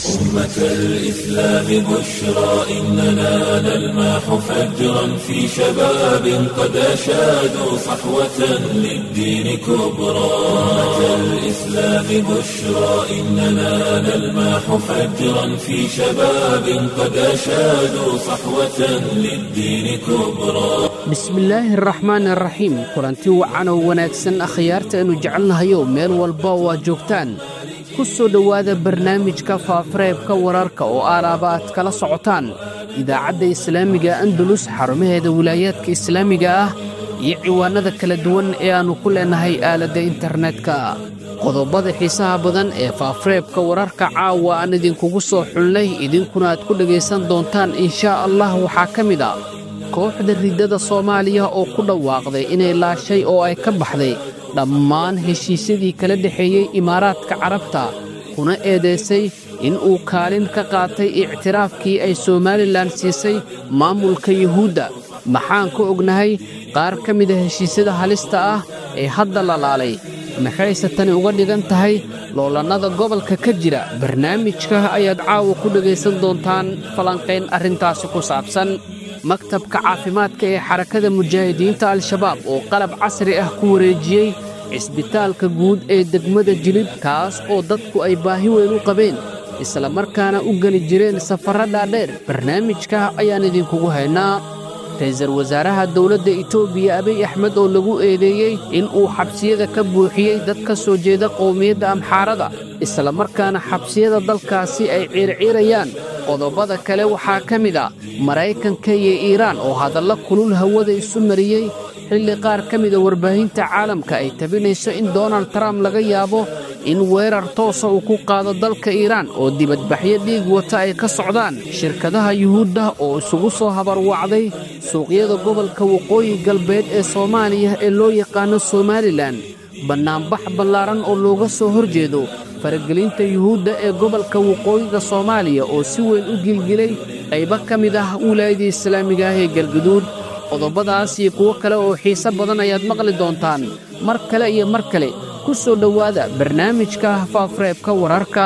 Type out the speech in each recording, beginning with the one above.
أمة الإسلام بشرى إننا نلمح فجرا في شباب قد أشادوا صحوة للدين كبرى أمة الإسلام بشرى إننا نلمح فجرا في شباب قد أشادوا صحوة للدين كبرى bismillaahi araxmaan araxiim kulanti wacan oo wanaagsan akhyaarta aynu jecelnahayo meel walba oo aad joogtaan ku soo dhowaada barnaamijka faafareebka wararka oo aalaaba aad kala socotaan idaacadda islaamiga andalus xarumaheeda wilaayaadka islaamiga ah iyo ciwaanada kala duwan ee aannu ku leennahay aaladda internetka qodobada xiisaha badan ee faafareebka wararka caawa aan idinkugu soo xulnay idinkuna aad ku dhegaysan doontaan inshaa allah waxaa ka mid a kooxda riddada soomaaliya oo ku dhawaaqday inay laashay oo ay ka baxday dhammaan heshiisyadii kala dhexeeyey imaaraadka carabta kuna eedaysay in uu kaalin ka qaatay ictiraafkii ay somalilan siisay maamulka yuhuudda maxaan ka ognahay qaar ka mida heshiisyada halista ah ee hadda la laalay maxayse tani uga dhigan tahay loolannada gobolka ka jira barnaamijka ayaad caawa ku dhegaysan doontaan falanqayn arrintaasi ku saabsan maktabka caafimaadka ee xarakada mujaahidiinta al-shabaab oo qalab casri ah ku wareejiyey cisbitaalka guud ee degmada jilib kaas oo dadku ay baahi weyn u qabeen isla markaana u geli jireen safarra dhaadheer barnaamijka ayaan idinkugu haynaa ra'iisul wasaaraha dowladda itoobiya abiy axmed oo lagu eedeeyey in uu xabsiyada ka buuxiyey dad ka soo jeeda qowmiyadda amxaarada isla markaana xabsiyada dalkaasi ay ciirciirayaan qodobada kale waxaa ka mid a maraykanka iyo iiraan oo hadalla kulul hawada isu mariyey xilli qaar ka mida warbaahinta caalamka ay tabinayso in donald trump laga yaabo in weerar toosa uu ku qaado dalka iiraan oo dibadbaxyo dhiig wata ay ka socdaan shirkadaha yuhuudda oo isugu soo habarwacday suuqyada gobolka waqooyi galbeed ee soomaaliya ee loo yaqaano somalilan bannaanbax ballaaran oo looga soo hor jeedo faragelinta yuhuudda ee gobolka waqooyiga soomaaliya oo si weyn u gilgilay qaybo ka mid ah wilaayadii islaamiga ah ee galguduud qodobadaas iyo kuwo kale oo xiise badan ayaad maqli doontaan mar kale iyo mar kale ku soo dhowaada barnaamijka faafareebka wararka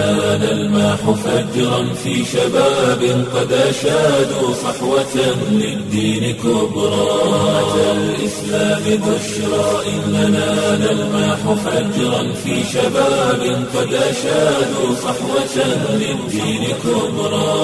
نلمح فجرا في شباب قد أشادوا صحوة للدين كبرى أمة الإسلام بشرى إننا نلمح فجرا في شباب قد أشادوا صحوة للدين كبرى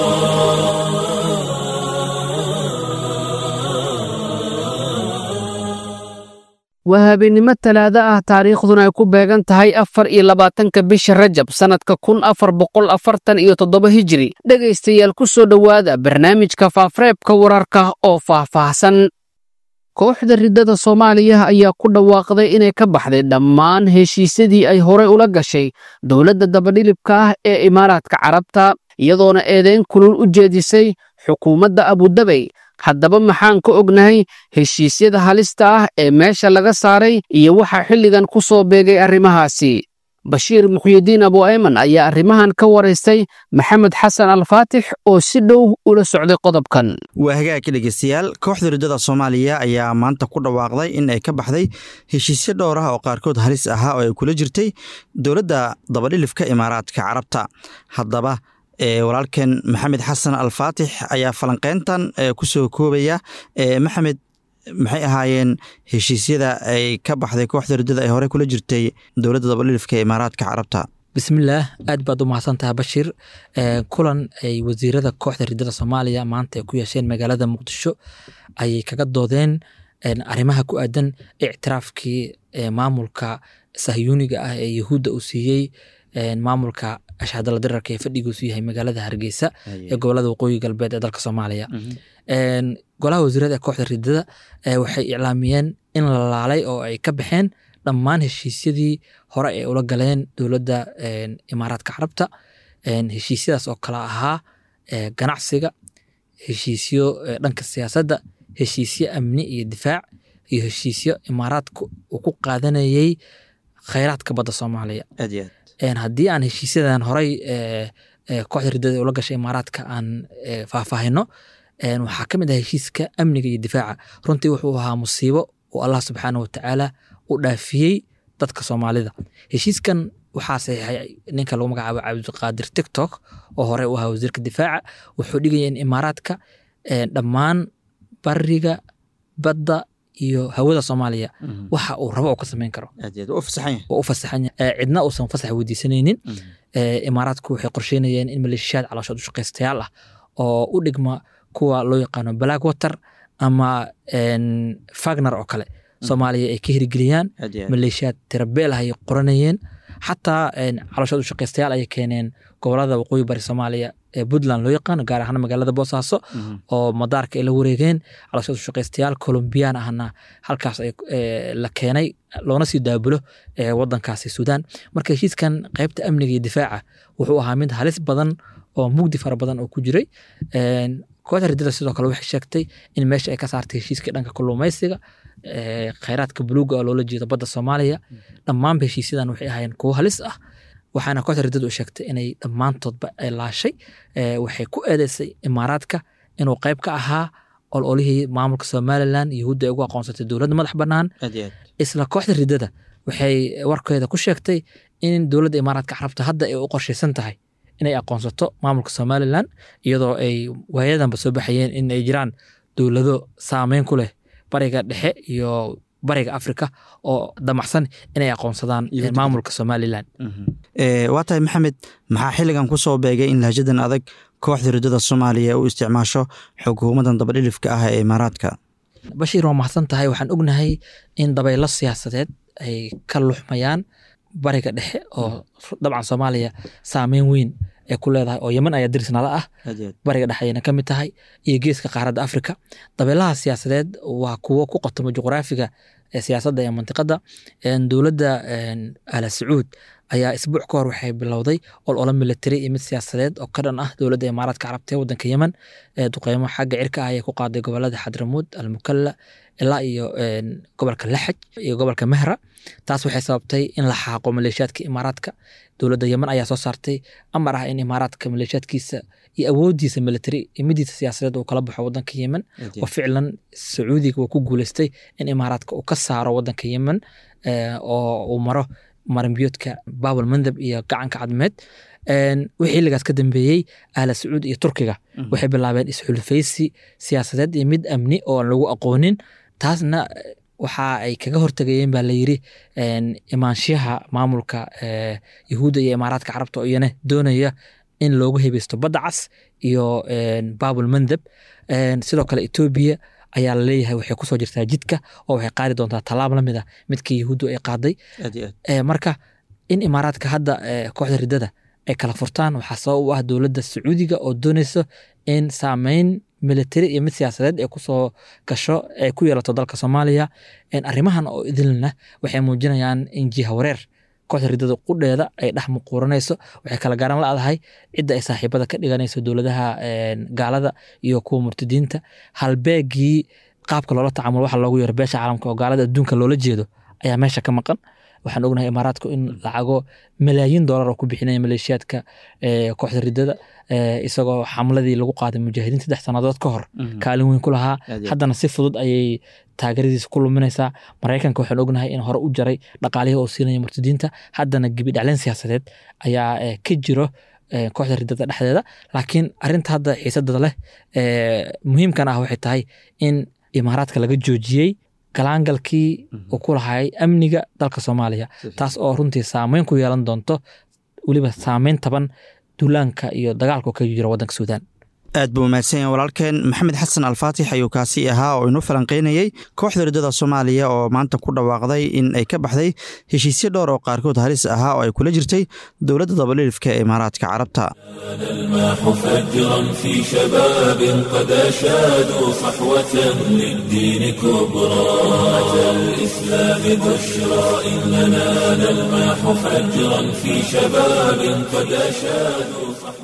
waa habeennimo talaado ah taariikhduna ay ku beegan tahay afar iyo labaatanka bisha rajab sannadka kun afar boqol afartan iyo toddoba hijiri dhegaystayaal ku soo dhowaada barnaamijka faafareebka wararka oo faahfaahsan kooxda riddada soomaaliya ayaa ku dhawaaqday inay ka baxday dhammaan heshiisyadii ay horey ula gashay dowladda dabadhilibka ah ee imaaraadka carabta iyadoona eedayn kulul u jeedisay xukuumadda abudabey haddaba maxaan ka ognahay heshiisyada halista ah ee meesha laga saaray iyo waxaa xilligan ku soo beegay arrimahaasi bashiir muxyidiin abu ayman ayaa arrimahan ka waraystay maxamed xasan alfaatix oo si dhow ula socday qodobkan waa hagaagka dhegeystayaal kooxda riddada soomaaliya ayaa maanta ku dhawaaqday in ay ka baxday heshiisyo dhowr ah oo qaarkood halis ahaa oo ay kula jirtay dowladda dabadhilifka imaaraadka carabta haddaba walaalkeen maxamed xasan alfaatix ayaa falanqeyntan ku soo koobaya maxamed maxay ahaayeen heshiisyada ay ka baxday kooxda riddada ay horey kula jirtay dowladda dabadhilifka ee imaaraadka carabta bismillaah aad baad u mahadsantaha bashir kulan ay wasiirada kooxda riddada soomaaliya maanta ay ku yeesheen magaalada muqdisho ayay kaga doodeen arrimaha ku aadan ictiraafkii maamulka sahyuuniga ah ee yahuudda uu siiyey maamulka ashhadala dirarka ee fadhigiisu yahay magaalada hargeysa ee gobolada waqooyi galbeed ee dalka soomaaliya golaha wasiirada ee kooxda ridada waxay iclaamiyeen in la laalay oo ay ka baxeen dhammaan heshiisyadii hore ay ula galeen dowladda imaaraadka carabta heshiisyadaas oo kale ahaa ganacsiga heshiisyo dhanka siyaasadda heshiisyo amni iyo difaac iyo heshiisyo imaaraadka uu ku qaadanayey khayraadka badda soomaaliya aad iyo aad haddii aan heshiisyadan horey kooxda ridada ula gashay imaaraadka aan faahfaahino waxaa ka mid ah heshiiska amniga iyo difaaca runtii wuxuu ahaa musiibo oo allah subxaana watacaala u dhaafiyey dadka soomaalida heshiiskan waxaa saxiixay ninka lagu magacaabo cabdiqaadir tiktok oo hore u ahaa wasiirka difaaca wuxuu dhigaya in imaaraadka dhammaan bariga badda iyo hawada soomaaliya waxa uu rabo oo ka samayn karo oo u fasaxan yahay cidna uusan fasax weydiisanaynin imaaraadku waxay qorsheynayeen in maleeshiyaad calooshood u shaqaystayaal ah oo u dhigma kuwa loo yaqaano black water ama fagner oo kale soomaaliya ay ka hirgeliyaan maleeshiyaad tirabeel ah ay qoranayeen xataa calooshood u shaqaystayaal ayay keeneen gobolada waqooyi bari soomaaliya ee puntland loo yaqaano gaar ahaan magaalada boosaaso oo madaarka ay la wareegeen calooshood u shaqaystayaal colombiyaan ahna halkaas la keenay loona sii daabulo wadankaasi suudaan marka heshiiskan qaybta amniga iyo difaaca wuxuu ahaa mid halis badan oo mugdi fara badan oo ku jiray kooxda ridada sidoo kale waxay sheegtay in meesha ay ka saartay heshiiskii dhanka kalluumaysiga khayraadka buluuga oo loola jeedo badda soomaaliya dhammaanba heshiisyadan waxay ahaayeen kuwo halis ah waxaana kooxda ridadu u sheegtay inay dhammaantoodba ay laashay waxay ku eedeysay imaaraadka inuu qayb ka ahaa ololihii maamulka somalilan yahuudda ay ugu aqoonsatay dowladda madax bannaan isla kooxda ridada waxay warkeeda ku sheegtay in dowladda imaaraadka carabta hadda ay u qorshaysan tahay inay aqoonsato maamulka somalilan iyadoo ay waayadanba soo baxayeen in ay jiraan dowlado saameyn ku leh bariga dhexe iyo bariga africa oo damacsan inay aqoonsadaan maamulka somalilan waa tahay maxamed maxaa xilligan ku soo beegay in lahjadan adag kooxda ridada soomaaliya u isticmaasho xukuumadan dabadhilifka ah ee imaaraadka bashiir waa mahadsan tahay waxaan ognahay in dabaylo siyaasadeed ay ka luxmayaan bariga dhexe oo dabcan soomaaliya saameyn weyn ay ku leedahay oo yeman ayaa dirisnala ah bariga dhexe ayayna ka mid tahay iyo geeska qaaradda africa dabeelaha siyaasadeed waa kuwo ku qotoma juqraafiga siyaasadda ee mantiqadda dowladda ala sacuud ayaa isbuuc ka hor waxay bilowday ololo military iyo mid siyaasadeed oo ka dhan ah dowladda imaaraadka carabta ee waddanka yemen duqeymo xagga cirka ah ayay ku qaaday gobolada xadramuud almukalla ilaa iyo gobolka laxaj iyo gobolka mehra taas waxay sababtay in la xaaqo maleeshiyaadka imaaraadka dowladda yemen ayaa soo saartay amar ah in imaaraadka maleeshiyaadkiisa iyo awoodiisa military iyo midiisa siyaasadeed uu kala baxo wadanka yemen oo ficlan sacuudiga waa ku guuleystay in imaaraadka uu ka saaro wadanka yemen oo uu maro marinbiyoodka babal mandab iyo gacanka cadmeed wixii xilligaas ka dambeeyey ahla sacuud iyo turkiga waxay bilaabeen isxulfaysi siyaasadeed iyo mid amni oo aan lagu aqoonin taasna waxa ay kaga hortagayeen baa layiri imaanshiyaha maamulka yahuudda iyo imaaraadka carabta oo iyana doonaya in loogu hebeysto badda cas iyo babul mandab sidoo kale etoobiya ayaa laleeyahay waxay kusoo jirtaa jidka oo waxay qaadi doontaa tallaab la mid a midkii yahuuddu ay qaaday marka in imaaraadka hadda kooxda ridada ay kala furtaan waxaa sabab u ah dowladda sacuudiga oo dooneyso in saameyn military iyo mid siyaasadeed ay kusoo gasho ay ku yeelato dalka soomaaliya arrimahan oo idilna waxay muujinayaan in jiha wareer kooxda ridada qudheeda ay dhex muquuranayso waxay kala garan la-dahay cidda ay saaxiibada ka dhiganayso dowladaha gaalada iyo kuwa murtadiinta halbeegii qaabka loola tacaamulo waxa loogu yeero beesha caalamka oo gaalada adduunka loola jeedo ayaa meesha ka maqan waxaan ognahay imaaraadku in lacago malaayiin doolar oo ku bixinaya maleeshiyaadka kooxda ridada isagoo xamladii lagu qaaday mujaahidiin saddex sannadood ka hor kaalin weyn ku lahaa haddana si fudud ayay taageeradiisa ku luminaysaa maraykanka waxaan ognahay in hore u jaray dhaqaalihii oo siinaya murtadiinta haddana gebi dhacleen siyaasadeed ayaa ka jiro kooxda ridada dhexdeeda laakiin arinta hadda xiisadada leh muhiimkan ah waxay tahay in imaaraadka laga joojiyey galaangalkii uu ku lahay amniga dalka soomaaliya taas oo runtii saameyn ku yeelan doonto weliba saameyn taban duulaanka iyo dagaalka ka jira wadanka suudaan aad buu mahadsan yahay walaalkeen maxamed xasan alfaatix ayuu kaasi ahaa oo inuu falanqeynayey kooxda ridada soomaaliya oo maanta ku dhawaaqday in ay ka baxday heshiisyo dhowr oo qaarkood halis ahaa oo ay kula jirtay dowladda dabadhilifka ee imaaraadka carabta الماح فجرا في شباب قد أشادوا صحوة للدين كبرى أتى الإسلام بشرى إننا نلماح فجرا في شباب قد أشادوا صحوة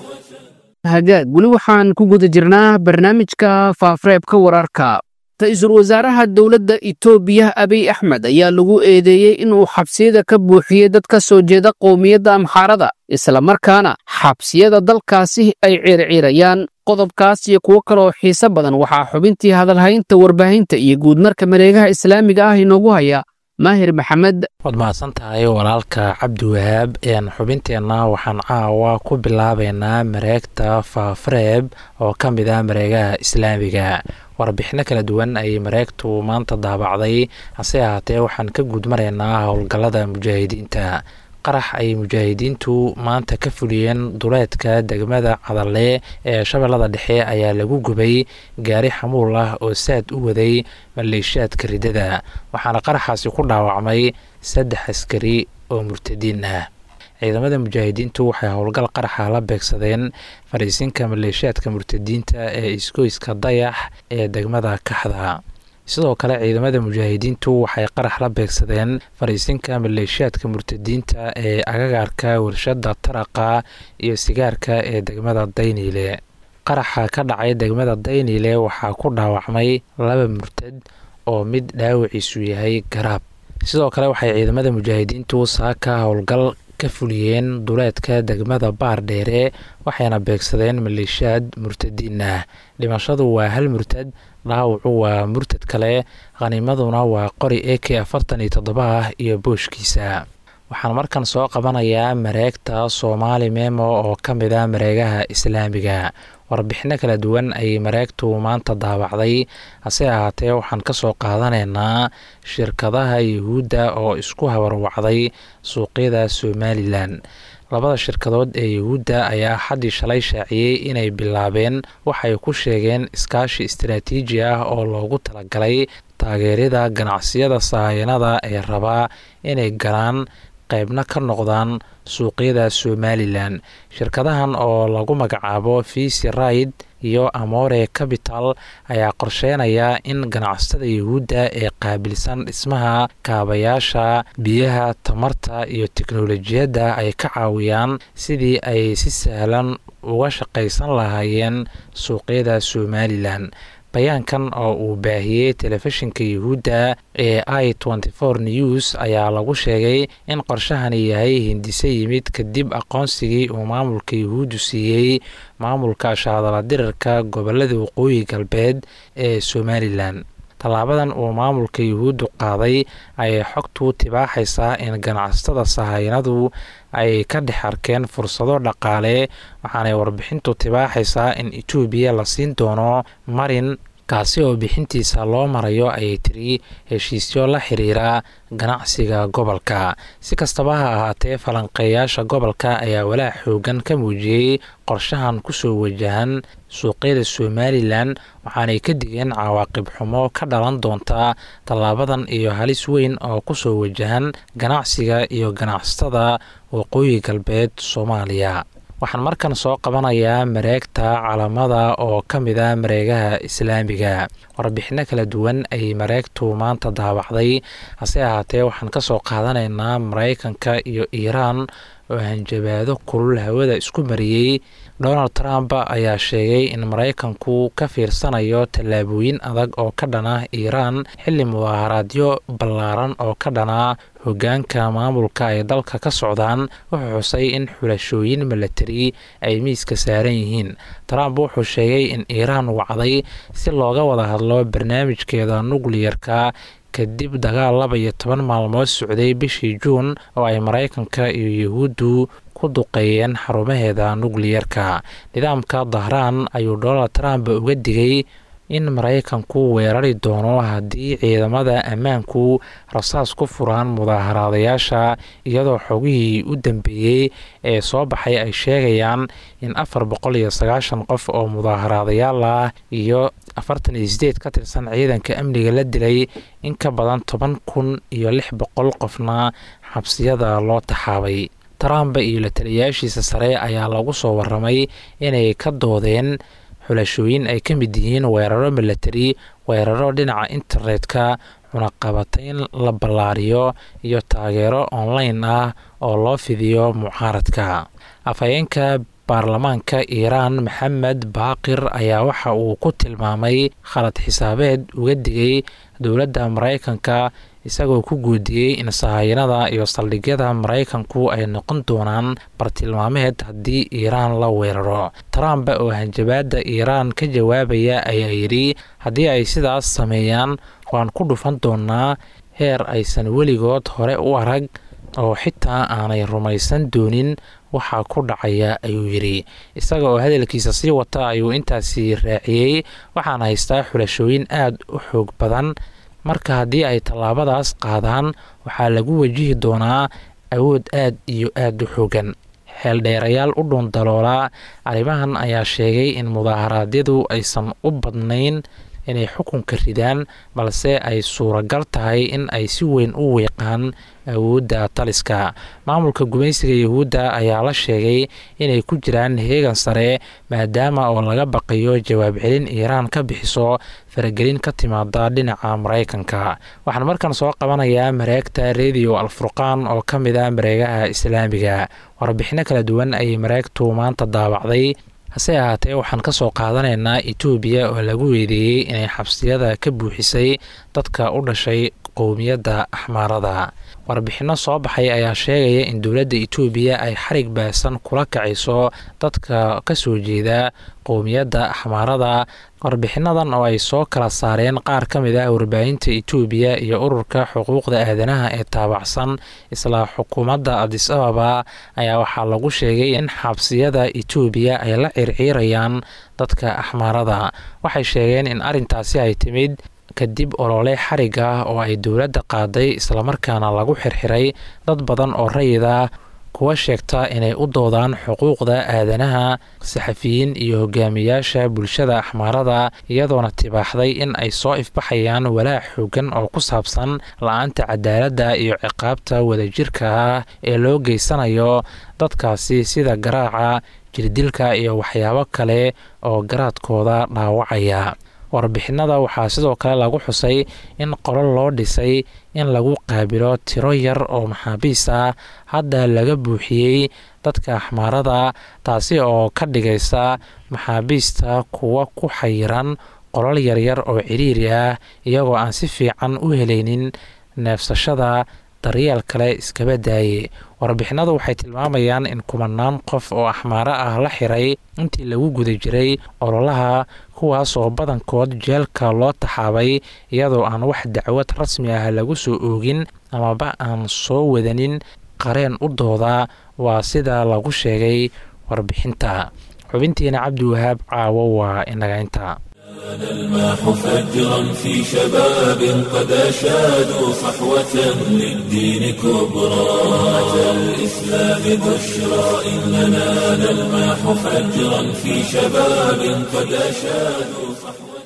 hagaag weli waxaan ku guda jirnaa barnaamijka faafareebka wararka ra-iisul wasaaraha dowladda itoobiya abiy axmed ayaa lagu eedeeyey inuu xabsiyada ka buuxiyey dad ka soo jeeda qowmiyadda amxaarada islamarkaana xabsiyada dalkaasi ay ciirciirayaan qodobkaas iyo kuwo kaleoo xiise badan waxaa xubintii hadalhaynta warbaahinta iyo guudmarka mareegaha islaamiga ah inoogu haya maahir maxamed waad mahadsan tahay walaalka cabdiwahaab xubinteenna waxaan caawa ku bilaabeynaa mareegta faafareeb oo ka mid ah mareegaha islaamiga warbixino kala duwan ayay mareegtu maanta daabacday hase ahaatee waxaan ka guudmaraynaa howlgallada mujaahidiinta qarax ay mujaahidiintu maanta ka fuliyeen duleedka degmada cadalle ee shabeellada dhexe ayaa lagu gubay gaari xamuul ah oo saad u waday maleeshiyaadka riddada waxaana qaraxaasi ku dhaawacmay saddex askari oo murtadiin ah ciidamada mujaahidiintu waxay howlgal qaraxa la beegsadeen fariisinka maleeshiyaadka murtadiinta ee isgoyska dayax ee degmada kaxda sidoo kale ciidamada mujaahidiintu waxay qarax la beegsadeen fariisinka maleeshiyaadka murtadiinta ee agagaarka warshada taraqa iyo sigaarka ee degmada dayniile qaraxa ka dhacay degmada dayniile waxaa ku dhaawacmay laba murtad oo mid dhaawiciisu yahay garaab sidoo kale waxay ciidamada mujaahidiintu saaka howlgal ka fuliyeen duleedka degmada baar dheere waxayna beegsadeen maleeshiyaad murtadiin ah dhimashadu waa hal murtad dhaawacu waa murtad kale khaniimaduna waa qori e k afartan iyo toddoba ah iyo booshkiisa waxaan markan soo qabanayaa mareegta soomaali memo oo ka mid ah mareegaha islaamiga warbixino kala duwan ayay mareegtu maanta daabacday hase ahaatee waxaan ka soo qaadanaynaa shirkadaha yuhuudda oo isku habarwacday suuqyada somalilan labada shirkadood ee yuhuudda ayaa xaddii shalay shaaciyey inay bilaabeen waxay ku sheegeen iskaashi istaraatiiji ah oo loogu talagalay taageerida ganacsiyada sahaayanada ee rabaa inay galaan qaybna ka noqdaan suuqyada somalilan shirkadahan oo lagu magacaabo visi raid iyo amore capital ayaa qorsheynaya in ganacsatada yuhuudda ee qaabilsan dhismaha kaabayaasha biyaha tamarta iyo teknolojiyadda ay ka caawiyaan sidii ay si sahlan uga shaqaysan lahaayeen suuqyada somalilan bayaankan oo uu baahiyey telefishinka yuhuudda ee i nty news ayaa lagu sheegay in qorshahani yahay hindise yimid kadib aqoonsigii uu maamulka yuhuuddu siiyey maamulka shaadala dirirka gobolada waqooyi galbeed ee somalilan tallaabadan uu maamulka yuhuuddu qaaday ayay xogtu tibaaxaysaa in ganacsatada sahaynadu ay ka dhex arkeen fursado dhaqaale waxaanay warbixintu tibaaxaysaa in etoobiya la siin doono marin kaasi oo bixintiisa loo marayo ayay tiri heshiisyo la xiriira ganacsiga gobolka si kastaba ha ahaatee falanqeeyaasha gobolka ayaa walaac xoogan ka muujiyey qorshahan kusoo wajahan suuqyada somalilan waxaanay ka digeen cawaaqib xumo ka dhalan doonta tallaabadan iyo halis weyn oo kusoo wajahan ganacsiga iyo ganacsatada waqooyi galbeed soomaaliya waxaan markan soo qabanayaa mareegta calamada oo ka mid ah mareegaha islaamiga warbixino kala duwan ayay mareegtu maanta daabacday hase ahaatee waxaan ka soo qaadanaynaa maraykanka iyo iiraan oo hanjabaado kulul hawada isku mariyey donald trump ayaa sheegay in maraykanku ka fiirsanayo tallaabooyin adag oo ka dhan ah iiraan xilli mudaaharaadyo ballaaran oo ka dhanaa hogaanka maamulka ay dalka ka socdaan wuxuu xusay in xulashooyin milatari ay miiska saaran yihiin trump wuxuu sheegay in iiraan wacday si looga wada hadlo barnaamijkeeda nukliyarka kadib dagaal laba iyo toban maalmood socday bishii juun oo ay maraykanka iyo yuhuuddu ku duqeeyeen xarumaheeda nukliyarka nidaamka dahraan ayuu donald trump uga digay in maraykanku weerari doono haddii ciidamada ammaanku rasaas ku furaan mudaaharaadayaasha iyadoo xogihii u dambeeyey ee soo baxay ay sheegayaan in afar boqol iyo sagaashan qof oo mudaaharaadayaal ah iyo afartan iyo sideed ka tirsan ciidanka amniga la dilay in ka badan toban kun iyo lix boqol qofna xabsiyada loo taxaabay trump iyo la taliyayaashiisa sare ayaa lagu soo waramay inay ka doodeen xulashooyin ay ka mid yihiin weeraro milatari weeraro dhinaca internetka cunaqabatayn la ballaariyo iyo taageero online ah oo loo fidiyo mucaaradka afhayeenka baarlamaanka iiraan maxamed baaqir ayaa waxa uu ku tilmaamay khalad xisaabeed uga digay dowladda maraykanka isagoo ku guudiyey in sahayanada iyo saldhigyada maraykanku ay noqon doonaan bartilmaameed haddii iiraan la weeraro trump oo hanjabaadda iiraan ka jawaabaya ayaa yidhi haddii ay sidaas sameeyaan waan ku dhufan doonaa heer aysan weligood hore u arag oo xitaa aanay rumaysan doonin waxaa ku dhacaya ayuu yidhi isaga oo hadalkiisa sii wata ayuu intaasi raaciyey waxaana haystaa xulashooyin aad u xoog badan marka haddii ay tallaabadaas qaadaan waxaa lagu wajihi doonaa awood aad iyo aad u xoogan xeeldheerayaal u dhuundaloolaa arrimahan ayaa sheegay in mudaaharaadyadu aysan u badnayn inay xukunka ridaan balse ay suuragal tahay in ay si weyn u wiiqaan awoodda taliska maamulka gumaysiga yahuudda ayaa la sheegay inay ku jiraan heegan sare maadaama oo laga baqayo jawaab celin iiraan ka bixiso faragelin ka timaada dhinaca maraykanka waxaan markan soo qabanayaa mareegta rediyo alfurqaan oo ka mid ah mareegaha islaamiga warbixino kala duwan ayay mareegtu maanta daawacday hase ahaatee waxaan ka soo qaadanaynaa etoobiya oo lagu weedeeyey inay xabsiyada ka buuxisay dadka u dhashay qowmiyadda axmaarada warbixinno soo baxay ayaa sheegaya in dowladda etoobiya ay xarig baasan kula kacayso dadka ka soo jeeda qowmiyadda axmaarada warbixinadan oo ay soo kala saareen qaar ka mid ah warbaahinta etoobiya iyo ururka xuquuqda aadanaha ee taabacsan isla xukuumadda adis ababa ayaa waxaa lagu sheegay in xabsiyada etoobiya ay la circiirayaan dadka axmaarada waxay sheegeen in arrintaasi ay timid kadib olole xarig ah oo ay dowladda qaaday islamarkaana lagu xirxiray dad badan oo rayida kuwa sheegta inay u doodaan xuquuqda aadanaha saxafiyiin iyo hogaamiyaasha bulshada axmaarada iyadoona tibaaxday in ay soo ifbaxayaan walaac xoogan oo ku saabsan la-aanta cadaaladda iyo ciqaabta wadajirka ah ee loo geysanayo dadkaasi sida garaaca jirdilka iyo waxyaabo kale oo garaadkooda dhaawacaya warbixinada waxaa sidoo kale lagu xusay in qolol loo dhisay in lagu qaabilo tiro yar oo maxaabiis ah hadda laga buuxiyey dadka axmaarada taasi oo ka dhigaysa maxaabiista kuwa ku xayiran qolol yaryar oo ciriiri ah iyagoo aan si fiican u helaynin neefsashada daryeel kale iskaba daaye warbixinadu waxay tilmaamayaan in kumanaan qof oo axmaaro ah la xiray intii lagu guda jiray ololaha kuwaas oo badankood jeelka loo taxaabay iyadoo aan wax dacwad rasmi ah lagu soo oogin amaba aan soo wadanin qareen u dooda waa sida lagu sheegay warbixinta xubintiina cabdiwahaab caawo waa inaga inta نلماح فجرا في شباب قد أشادوا صحوة للدين كبرى أتى الإسلام بشرى إننا نلماح فجرا في شباب قد أشادوا صحوة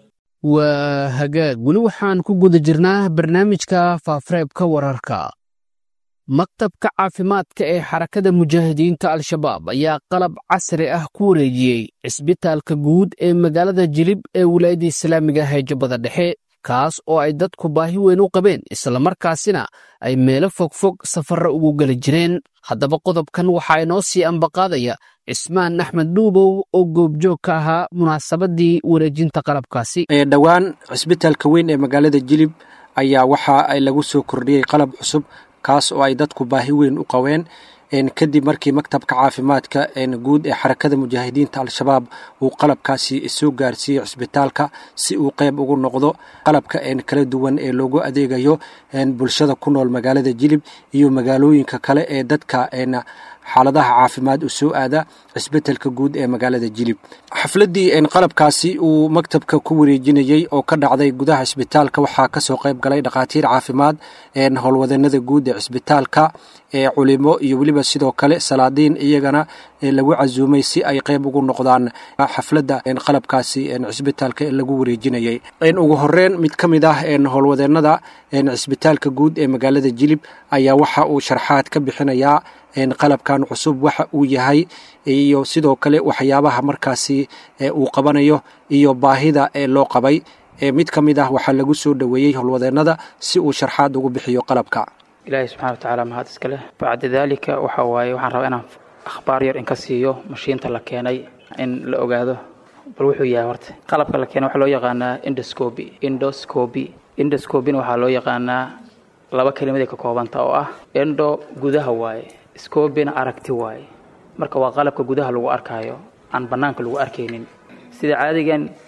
waa hagaag weli waxaan ku guda jirnaa barnaamijka faafareebka wararka maktabka caafimaadka ee xarakada mujaahidiinta al-shabaab ayaa qalab casri ah ku wareejiyey cisbitaalka guud ee magaalada jilib ee wilaayadda islaamiga ah ee jubbada dhexe kaas oo ay dadku baahi weyn u qabeen islamarkaasina ay meelo fogfog safarra ugu geli jireen haddaba qodobkan waxaa inoo sii ambaqaadaya cismaan axmed dhuubow oo goobjoog ka ahaa munaasabadii wareejinta qalabkaasi dhowaan cisbitaalka weyn ee magaalada jilib ayaa waxa ay lagu soo kordhiyey qalab cusub kaas oo ay dadku baahi weyn u qabeen kadib markii maktabka caafimaadka guud ee xarakada mujaahidiinta al-shabaab uu qalabkaasi soo gaarsiiyey cisbitaalka si uu qeyb ugu noqdo qalabka kala duwan ee loogu adeegayo bulshada ku nool magaalada jilib iyo magaalooyinka kale ee dadka xaaladaha caafimaad u soo aada cisbitaalka guud ee magaalada jilib xafladii qalabkaasi uu maktabka ku wareejinayey oo ka dhacday gudaha cisbitaalka waxaa kasoo qeyb galay dhakhaatiir caafimaad howlwadanada guud ee cisbitaalka ee culimo iyo weliba sidoo kale salaadiin iyagana lagu casuumay si ay qeyb ugu noqdaan xafladda qalabkaasi cisbitaalka lagu wareejinayey ugu horeyn mid ka mid ah howlwadeenada cisbitaalka guud ee magaalada jilib ayaa waxa uu sharxaad ka bixinayaa qalabkan cusub waxa uu yahay iyo sidoo kale waxyaabaha markaasi uu qabanayo iyo baahida ee loo qabay mid ka mid ah waxaa lagu soo dhoweeyey howlwadeenada si uu sharxaad ugu bixiyo qalabka ilaahay subxana wa tacaala mahad iska leh bacda daalika waxa waaye waxaan rabaa inaan akhbaar yar in ka siiyo mashiinta la keenay in la ogaado bal wuxuu yahay horta qalabka la keenay waxaa loo yaqaanaa indoscoby indoscoby indoscobina waxaa loo yaqaanaa laba kelimaday ka koobanta oo ah endo gudaha waaye scobina aragti waaye marka waa qalabka gudaha lagu arkaayo aan bannaanka lagu arkaynin sida caadigan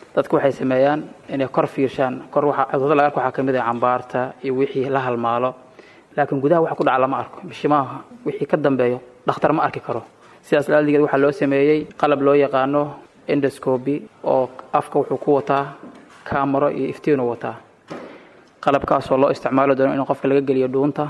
dadku waxay sameeyaan inay kor fiirshaan kor waxa cudurada laga arko waxaa ka mid ah cambaarta iyo wixii la halmaalo laakiin gudaha waxa ku dhaca lama arko bishimaha wixii ka dambeeyo dhakhtar ma arki karo sidaas laadiged waxaa loo sameeyey qalab loo yaqaano endoscoby oo afka wuxuu ku wataa kaamaro iyo iftiinu wataa qalabkaasoo loo isticmaalo doono in qofka laga geliyo dhuunta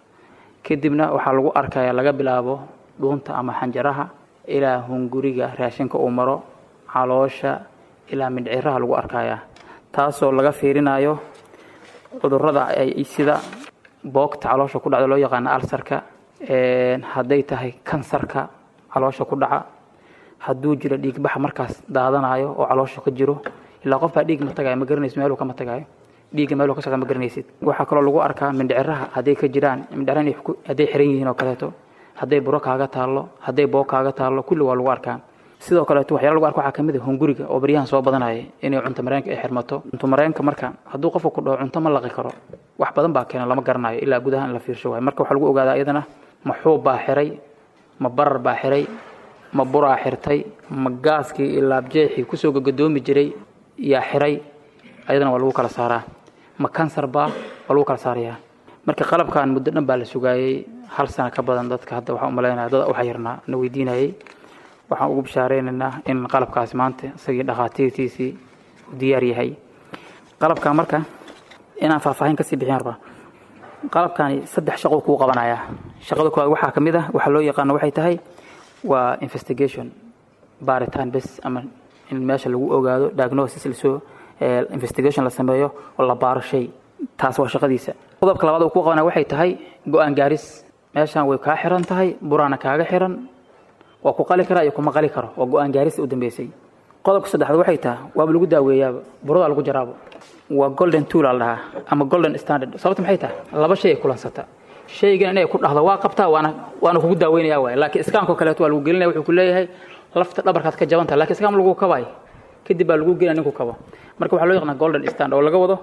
kadibna waxaa lagu arkaya laga bilaabo dhuunta ama xanjaraha ilaa hunguriga raashinka uu maro caloosha ilaa mindhciraha lagu arkaya taasoo laga fiirinayo cudurada ay sida boogta caloosha ku dhacda loo yaqaano alsarka hadday tahay kansarka caloosha ku dhaca hadduu jiro dhiigbaxa markaas daadanayo oo caloosha ka jiro ilaa qof baa dhiig ma tagayo ma garanaysid meeluu kama tagayo dhiigga meeluu ka socda ma garanaysid waxaa kaloo lagu arkaa mindhiciraha hadday ka jiraan mindhiciraha hadday xiran yihiin oo kaleeto hadday buro kaaga taallo hadday boog kaaga taallo kulli waa lagu arkaa sidoo kaleeto waxyaala lagu arko waxaa ka mid ah hunguriga oo baryahan soo badanaya inay cunto mareenka ay xirmato cunto mareenka marka hadduu qofka ku dhaho cunto ma laqi karo wax badan baa keena lama garanayo ilaa gudaha in la fiirsho waayo marka waxaa lagu ogaadaa iyadana ma xuub baa xiray ma barar baa xiray ma buraa xirtay ma gaaskii iyo laabjeexii kusoo gagadoomi jiray yaa xiray ayadana waa lagu kala saaraa ma kansar baa waa lagu kala saarayaa marka qalabkan muddo dhan baa la sugaayey hal sana ka badan dadka hadda waxaan umalaynaya dad waxa yarnaa na weydiinayay waxaan ugu bishaareynanaa in qalabkaasi maanta isagii dhakhaatiirtiisii u diyaar yahay qalabkan marka inaan faahfaahin kasii bixin rabaa qalabkani saddex shaqo kuu qabanaya shaqada koowaad waxaa ka mid ah waxaa loo yaqaano waxay tahay waa investigation baaritaan bes ama in meesha lagu ogaado diagnosis lasoo investigation la sameeyo oo la baaro shay taas waa shaqadiisa qodobka labaad uu ku qabanaya waxay tahay go-aan gaaris meeshan way kaa xiran tahay buraana kaaga xiran waa ku qali karaa iyo kuma qali karo waa go-aan gaarista u dambeysay qodobka saddexaad waxay tahay waaba lagu daaweeyaaba buradaa lagu jaraabo waa golden tool la dhahaa ama golden standard sababta maxay tahay laba shay ay kulansata shaygan inay ku dhahdo waa qabtaa waana waana kugu daaweynaya waay laakiin iskaanko kaleeto waa lagu gelinaya wuxuu ku leeyahay lafta dhabarkaad ka jaban tahay lakin iskaam lagu kabaay kadib baa lagu gelinaya ninku kabo marka waxaa loo yaqaanaa golden standard oo laga wado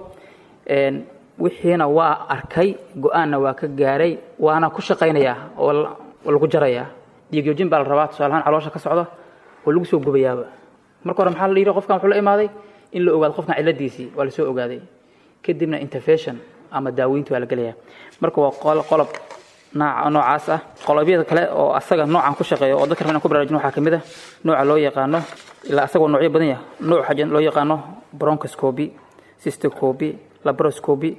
wixiina waa arkay go-aanna waa ka gaaray waana ku shaqaynayaa oo lagu jarayaa dhiigyoojin baa la rabaa tusaalahaan caloosha ka socda oo lagu soo gubayaaba marka hore maxaa la yidhi qofkan wuxuu la imaaday in la ogaado qofkan cilladiisii waa la soo ogaaday kadibna intervention ama daaweynti waa la gelaya marka waa qolob noocaas ah qolobyada kale oo asaga noocan ku shaqeeya oo dadka rabaan ku baraarujin waxaa ka mid ah nooca loo yaqaano ilaa asagoo noocyo badan yahay nooc waxaa loo yaqaano bronchoscopy cystoscopy laparoscopy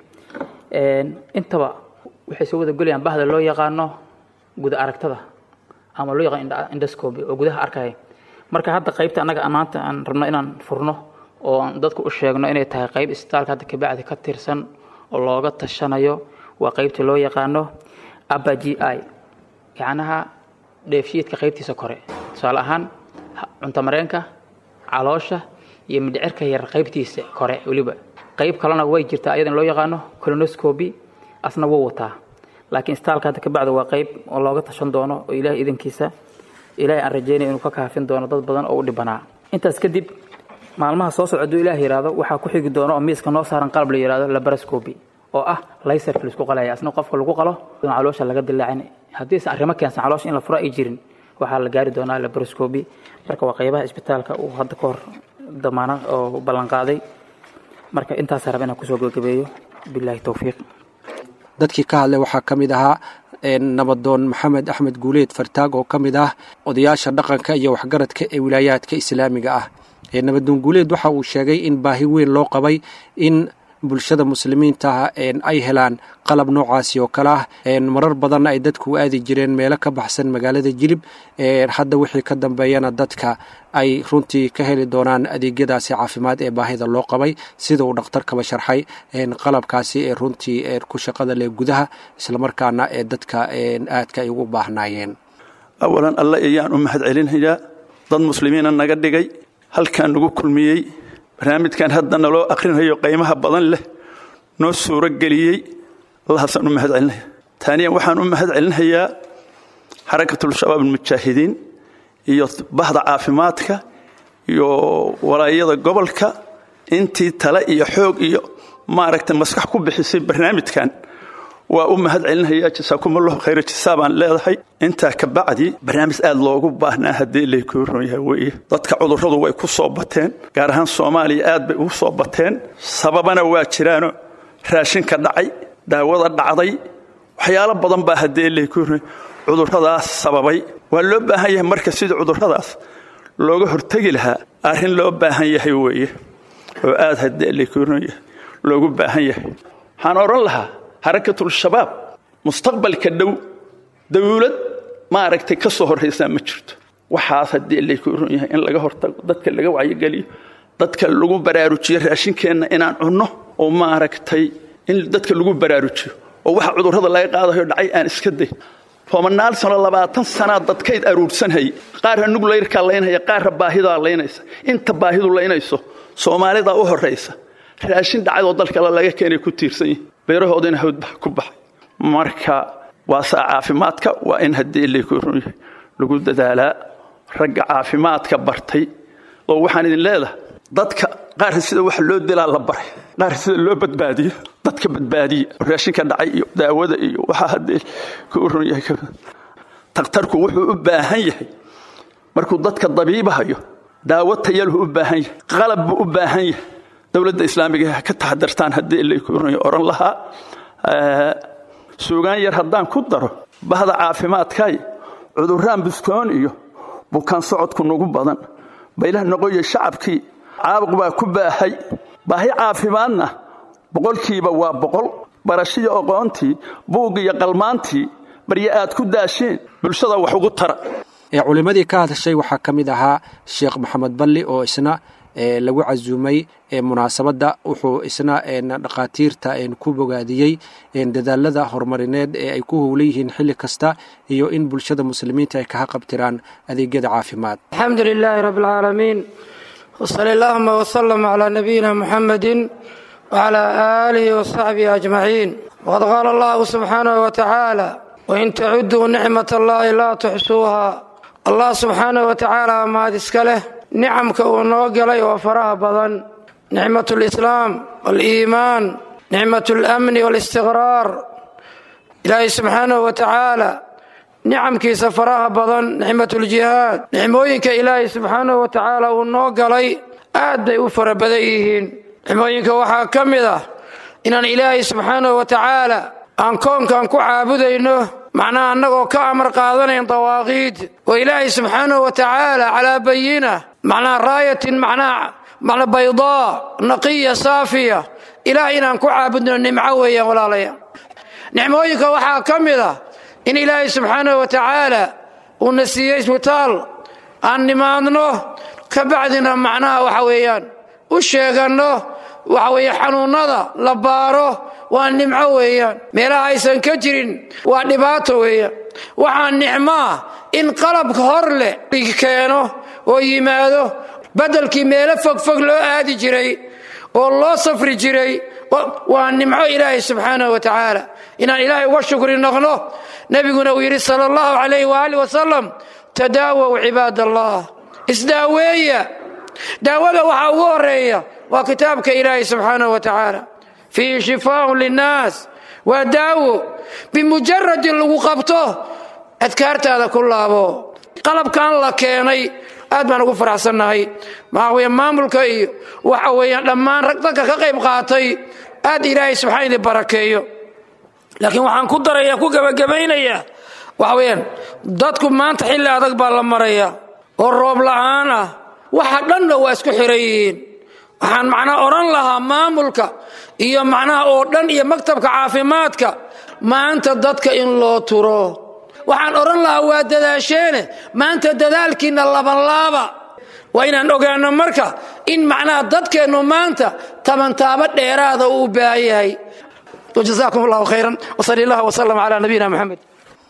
intaba waxay soo wada gelayaan bahda loo yaqaano guda aragtada ama loo yaqaan endoscopy oo gudaha arkaya marka hadda qaybta annaga maanta aan rabno inaan furno oo aan dadku u sheegno inay tahay qayb isbitaalka hadda kabacdi ka tirsan oo looga tashanayo waa qaybta loo yaqaano aba g i gacnaha dheefshiidka qaybtiisa kore tusaale ahaan cunto mareenka caloosha iyo midhicirka yar qaybtiisa kore weliba qayb kalena way jirtaa ayadan loo yaqaano colonoscopy asna wuu wataa laakiin istaalka hadda kabacdi waa qayb oo looga tashan doono oo ilahay idankiisa ilahay aan rajeynaya inuu ka kaafin doono dad badan oo u dhibanaa intaas kadib maalmaha soo socda hadduu ilaah yidhaahdo waxaa ku xigi doono oo miiska noo saaran qalab la yidhahdo laparoscopy oo ah laysarka laisku qalaya asna qofka lagu qalo caloosha laga dilaacin haddiisan arrimo keensan caloosha in la furo ay jirin waxaa la gaari doonaa laparoscopy marka waa qaybaha isbitaalka uu hadda ka hor damaano oo ballanqaaday marka intaasaa raba inaan kusoo gabagabeeyo bilaahi towfiiq dadkii ka hadlay waxaa ka mid ahaa nabadoon maxamed axmed guuleed fartaag oo ka mid ah odayaasha dhaqanka iyo waxgaradka ee wilaayaadka islaamiga ah nabadoon guuleed waxa uu sheegay in baahi weyn loo qabay in bulshada muslimiinta ay helaan qalab noocaasi oo kale ah marar badanna ay dadku u aadi jireen meelo ka baxsan magaalada jilib hadda wixii ka dambeeyana dadka ay runtii ka heli doonaan adeegyadaasi caafimaad ee baahida loo qabay sida uu dhakhtarkaba sharxay qalabkaasi ee runtii ku shaqada leh gudaha islamarkaana ee dadka aadka ay ugu baahnaayeen awalan alle ayaan u mahad celinayaa dad muslimiina naga dhigay halkaan nagu kulmiyey barnaamijkan hadda naloo akhrinayo qiimaha badan leh noo suuro geliyey allahaasaan u mahad celinaya taaniyan waxaan u mahad celinayaa xarakatulshabaab almujaahidiin iyo bahda caafimaadka iyo walaayada gobolka intii tale iyo xoog iyo maaragtay maskax ku bixisay barnaamijkan waa u mahad celinaya jasaakumullahu khayra jasaa baan leedahay intaa ka bacdi barnaamij aad loogu baahnaa haddii laykuu ron yahay weeye dadka cudurradu way ku soo bateen gaar ahaan soomaaliya aad bay ugu soo bateen sababana waa jiraano raashinka dhacay daawada dhacday waxyaalo badan baa haddii laykuu ron cudurradaas sababay waa loo baahan yahay marka sidii cudurradaas looga hortegi lahaa arrin loo baahan yahay weeye oo aad haddii laykuu ron yahay loogu baahan yahay waxaan odhan lahaa xarakatul-shabaab mustaqbalka dhow dawlad maaragtay ka soo horraysaa ma jirto waxaas haddii laykuu ron yahay in laga hortago dadka laga wacyogeliyo dadka lagu baraarujiyo raashinkeenna inaan cunno oo maaragtay in dadka lagu baraarujiyo oo waxa cudurrada laga qaadayo dhacay aan iska day tobanaal sano labaatan sanaa dadkayd aruursanhay qaarra nuglayrkaa laynhaya qaarra baahidaa laynaysa inta baahidu laynayso soomaalidaa u horraysa raashin dhacadoo dalkale laga keenay ku tiirsan yihin beerahoodina hawdbaa ku baxay marka waa saa caafimaadka waa in haddii laykuu ron yahay lagu dadaalaa ragga caafimaadka bartay oo waxaan idin leedahay dadka qaarka sida wax loo dilaa la baray qaarka sida loo badbaadiyo dadka badbaadiya raashinka dhacay iyo daawada iyo waxaa haddii kuu ron yahay takhtarku wuxuu u baahan yahay markuu dadka dabiibahayo daawo tayalhu u baahan yahay qalab buu u baahan yahay dowladda islaamiga ha ka taxadartaan haddii laykuu ron yahay oran lahaa suugaan yar haddaan ku daro bahda caafimaadkay cudurraan buskoon iyo bukaan socodku nagu badan baylah noqoya shacabkii caabuq baa ku baahay baahi caafimaadna boqolkiiba waa boqol barashiyo aqoontii buuggiyo qalmaantii barya aad ku daasheen bulshada wax ugu tara ee culimmadii ka hadashay waxaa ka mid ahaa sheekh maxamed balli oo isna lagu casuumay munaasabadda wuxuu isna dhakhaatiirta ku bogaadiyey dadaalada horumarineed ee ay ku howlan yihiin xilli kasta iyo in bulshada muslimiinta ay kaha qabtiraan adeegyada caafimaad alxamdu lilaahi rabi alcaalamiin wsali allahuma wslm calaa nabiyina muxamedi wcalaa aalihi wasaxbihi ajmaciin waqad qaala allahu subxaanahu watacaala wain tacuduu nicmat allahi laa tuxsuuha allah subxaanahu watacaala mahad iska leh nicamka uu noo galay oo faraha badan nicmat lislaam waliimaan nicmat lamni walistiqraar ilaahay subxaanahu wa tacaala nicamkiisa faraha badan nicmat ljihaad nicmooyinka ilaahay subxaanahu wa tacaala uu noo galay aad bay u fara badan yihiin nicmooyinka waxaa ka mid ah inaan ilaahay subxaanahu wa tacaala aan koonkan ku caabudayno macnaha annagoo ka amar qaadanayn dawaaqiid oo ilaahay subxaanahu wa tacaala calaa bayina macnaha raayatin macnaha macna baydaa naqiya saafiya ilaah inaan ku caabudno nimco weeyaan walaalaya nicmooyinka waxaa ka mid ah in ilaahay subxaanahu wa tacaala uuna siiyey isbitaal aan nimaadno ka bacdina macnaha waxa weeyaan u sheeganno waxa weeye xanuunnada la baaro waa nimco weeyaan meelaha aysan ka jirin waa dhibaato weeyaan waxaa nicmoa in qalabka hor leh keeno oo yimaado beddelkii meelo fogfog loo aadi jiray oo loo safri jiray waa nimco ilaahay subxaanahu wa tacaala inaan ilaahay uga shukri noqno nebiguna uu yidhi sala allahu calayh waaalih wasalam tadaawow cibaad allah isdaaweeya daawada waxaa ugu horeeya waa kitaabka ilaahay subxaanahu wa tacaala fiihi shifaaun linnaas waa daawo bimujaradin lagu qabto adkaartaada ku laabo qalabkan la keenay aad baan ugu faraxsannahay maxaa weeye maamulka iyo waxa weeyaan dhammaan rag dadka ka qayb qaatay aad ilaahay subxaan idin barakeeyo laakiin waxaan ku daraya ku gebagabaynayaa waxa weeyaan dadku maanta xilli adag baa la maraya oo roob la'aan ah waxa dhanna waa isku xiran yihiin waxaan macnaha odhan lahaa maamulka iyo macnaha oo dhan iyo maktabka caafimaadka maanta dadka in loo turo waxaan odhan lahaa waa dadaasheene maanta dadaalkiinna labanlaaba waa inaan ogaano marka in macnaha dadkeennu maanta tabantaabo dheeraada uu baahan yahay jazaakum allahu khayran wsali allah wsalam calaa nabiyina moxamed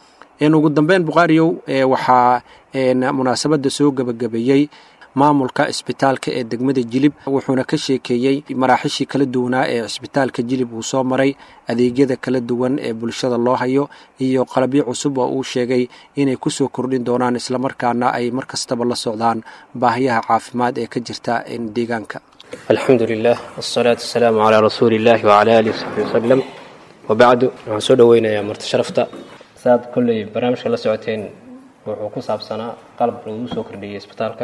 ugu dambeyn bukhaariyow waxaa munaasabadda soo gebagabeeyey maamulka isbitaalka ee degmada jilib wuxuuna ka sheekeeyey maraaxishii kala duwanaa ee isbitaalka jilib uu soo maray adeegyada kala duwan ee bulshada loo hayo iyo qalabyo cusub oo uu sheegay inay ku soo kordhin doonaan islamarkaana ay mar kastaba la socdaan baahiyaha caafimaad ee ka jirta deegaanka alxamdu lilah wsalaatu wasalaamu calaa rasuuli illahi wcala alihi wsaxbi wasalam wabacdu waxaan soo dhoweynayaa marti sharafta saad kolley barnaamijka la socoteen wuxuu ku saabsanaa qalab lagu soo kordhiyey isbitaalka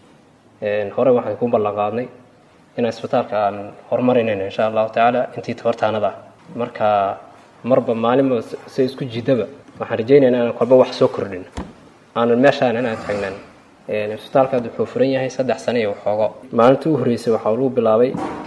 horey waxaan ku ballan qaadnay inaan isbitaalka aan horumarinayno insha allahu tacaala intii tabartaanada ah marka marba maalinba se isku jiidaba waxaan rajaynaynaa inaan kolba wax soo kordhino aanan meeshaan inaan taagnaan isbitaalka hadda wuxuu furan yahay saddex sano iyo waxoogo maalintii u horreysay waxaa lagu bilaabay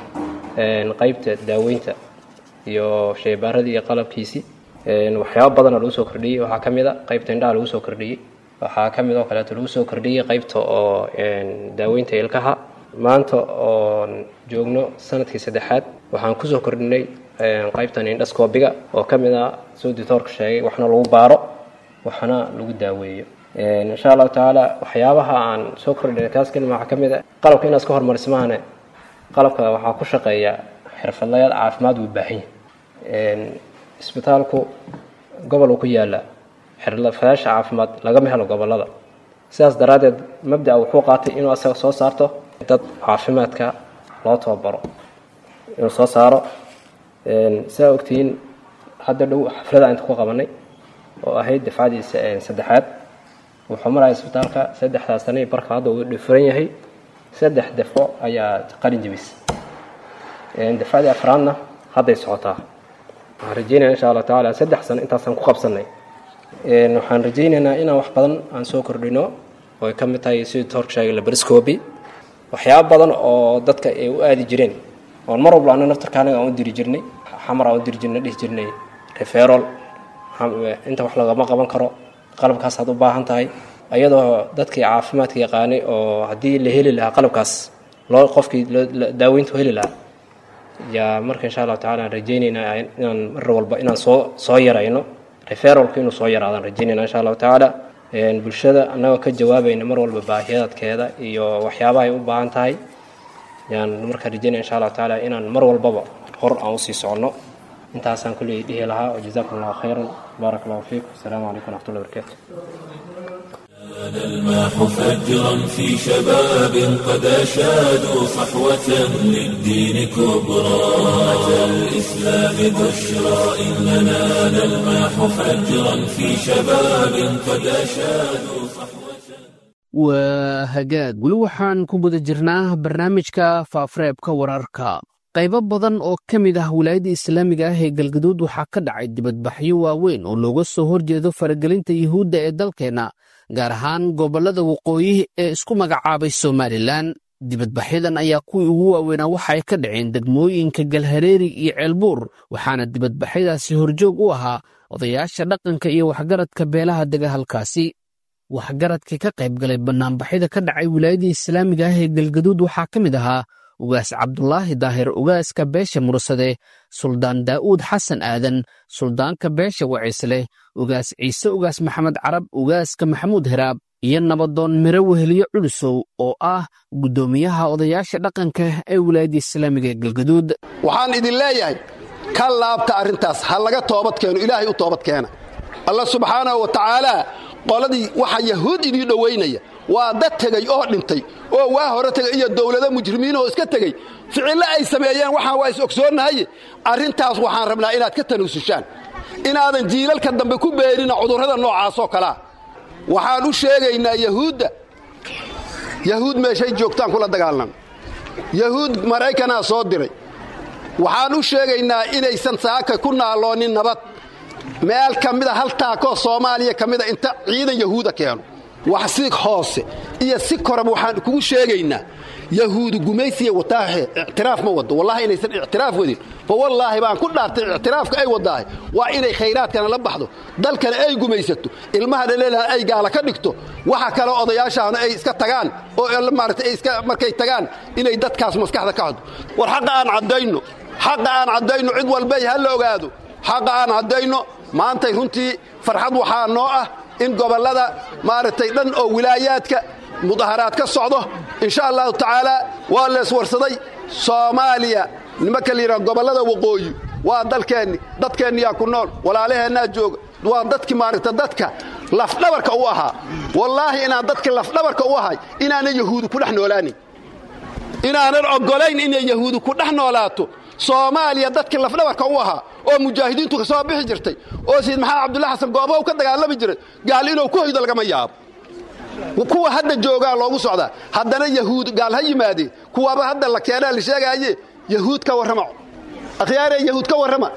qaybta daaweynta iyo sheebaaradii iyo qalabkiisii waxyaabo badana lagu soo kordhiyey waxaa ka mid a qaybta indhaha lagu soo kordhiyey waxaa ka mid oo kaleeto lagu soo kordhiyey qaybta oo daaweynta ilkaha maanta oon joogno sanadkii saddexaad waxaan kusoo kordhinay qaybtan indhascoobiga oo ka mid ah soo ditoorka sheegay waxna lagu baaro waxna lagu daaweeyo insha allahu tacaala waxyaabaha aan soo kordhinay kaas kelima waxaa ka mid a qalabka inaad iska horumarismaane qalabka waxaa ku shaqeeya xirfadlayaal caafimaad wuu baahan yahay isbitaalku gobol uu ku yaala xirfadayaasha caafimaad lagama helo gobolada sidaas daraaddeed mabda'a wuxuu qaatay inuu asaga soo saarto dad caafimaadka loo tababaro inuu soo saaro sidaa ogtihiin hadda dhow xaflada inta ku qabanay oo ahayd dafcadii saddexaad wuxuu maraya isbitaalka saddexdaas sanai barka hadda uu dhifuran yahay saddex dafco ayaa qalin jebis dafcadii afraadna hadday socotaa waxaan rajeynaya insha allah tacaala saddex sano intaasaan ku qabsanay waxaan rajaynaynaa inaan wax badan aan soo kordhino oo ay ka mid tahay sidii toorka sheegay labariscobi waxyaabo badan oo dadka ay u aadi jireen oon mar walba ana naftarka anaga aan u diri jirnay xamar aan u diri jirnay dhihi jirnay referol inta wax lagama qaban karo qalabkaas aad u baahan tahay ayadoo dadkii caafimaadka yaqaanay oo haddii la heli lahaa qalabkaas loo qofkii daaweyntu heli lahaa yaa marka insha allahu tacala aan rajaynaynaa inaan mar walba inaan soo soo yarayno referalku inuu soo yaraadaan rajaynayna insha allahu tacaala bulshada annagoo ka jawaabayna mar walba baahiyaadkeeda iyo waxyaabaha ay u baahan tahay yaan markaa rajaynaya insha allahu tacaala inaan mar walbaba hor aan usii soconno intaasaan kulley dhihi lahaa wajazaakum allahu khayran baarak allahu fiikum asalaamu calaykum waraxmatullahi wabarakatu الماح فجرا في شباب قد أشادوا صحوة للدين كبرى أتى الإسلام بشرى إننا نلماح فجرا في شباب قد أشادوا صحوة waa hagaag weli waxaan ku guda jirnaa barnaamijka faafareebka wararka qaybo badan oo ka mid ah wilaayadda islaamiga ah ee galgaduud waxaa ka dhacay dibadbaxyo waaweyn oo looga soo horjeedo faragelinta yuhuudda ee dalkeenna gaar ahaan gobollada waqooyi ee isku magacaabay somalilan dibadbaxyadan ayaa kuwii ugu waaweynaa waxa ay ka dhaceen degmooyinka galhareeri iyo ceelbuur waxaana dibadbaxyadaasi horjoog u ahaa odayaasha dhaqanka iyo waxgaradka beelaha dega halkaasi waxgaradkii ka qayb galay bannaanbaxyada ka dhacay wilaayadda islaamiga ah ee galgaduud waxaa ka mid ahaa ugaas cabdulaahi daahir ugaaska beesha mursade suldaan daa'uud xasan aadan suldaanka beesha wacisleh ugaas ciise ugaas maxamed carab ugaaska maxamuud heraab iyo nabadoon miro weheliyo culusow oo ah guddoomiyaha odayaasha dhaqanka ee wilaayadda islaamiga ee galgaduud waxaan idin leeyahay ka laabta arrintaas ha laga toobad keeno ilaahay u toobad keena allah subxaanahu wa tacaalaa qoladii waxa yahuud idii dhowaynaya waa dad tegey oo dhintay oo waa hore tegay iyo dowlado mujrimiin oo iska tegey ficillo ay sameeyeen waxaan waa is ogsoonnahaye arrintaas waxaan rabnaa inaad ka tanuusushaan inaadan jiilalka dambe ku beerina cudurrada noocaasoo kalea waxaan u sheegaynaa yahuudda yahuud meeshay joogtaan kula dagaalnan yahuud maraykanaa soo diray waxaan u sheegaynaa inaysan saaka ku naaloonin nabad meel ka mida hal taakoo soomaaliya ka mida inta ciidan yahuuda keeno wax si hoose iyo si koraba waxaan kugu sheegaynaa yahuudu gumaysiya wataahe ictiraaf ma wado wallahi inaysan ictiraaf wadin fa wallaahi baan ku dhaartay ictiraafka ay wadaahay waa inay khayraadkana la baxdo dalkana ay gumaysato ilmaha dhaleelaha ay gaala ka dhigto waxa kale odayaashaana ay iska tagaan oo maarata ay iska markay tagaan inay dadkaas maskaxda ka haddo war xaqa aan caddayno xaqa aan caddayno cid walbay ha la ogaado xaqa aan caddayno maantay runtii farxad waxaa noo ah in gobollada maaragtay dhan oo wilaayaadka mudaharaad ka socdo insha allahu tacaala waa leeswarsaday soomaaliya nimanka layidhaha gobollada waqooyi waa dalkeenni dadkeenniyaa ku nool walaalaheennaa jooga waa dadkii maaragta dadka lafdhabarka u ahaa wallaahi inaan dadka lafdhabarka u ahay inaanan yahuudu ku dhex noolaanin inaanan oggolayn inay yahuudu ku dhex noolaato soomaaliya dadkii lafdhabarka u ahaa oo mujaahidiintu ka soo bixi jirtay oo sayid maxamed cabdulla xasan goobow ka dagaalami jiray gaal inuu ku hoydo lagama yaabo kuwa hadda joogaa loogu socdaa haddana yahuud gaal ha yimaadeen kuwaaba hadda la keenaa la sheegaaye yahuud ka warrama akhyaaree yahuud ka warrama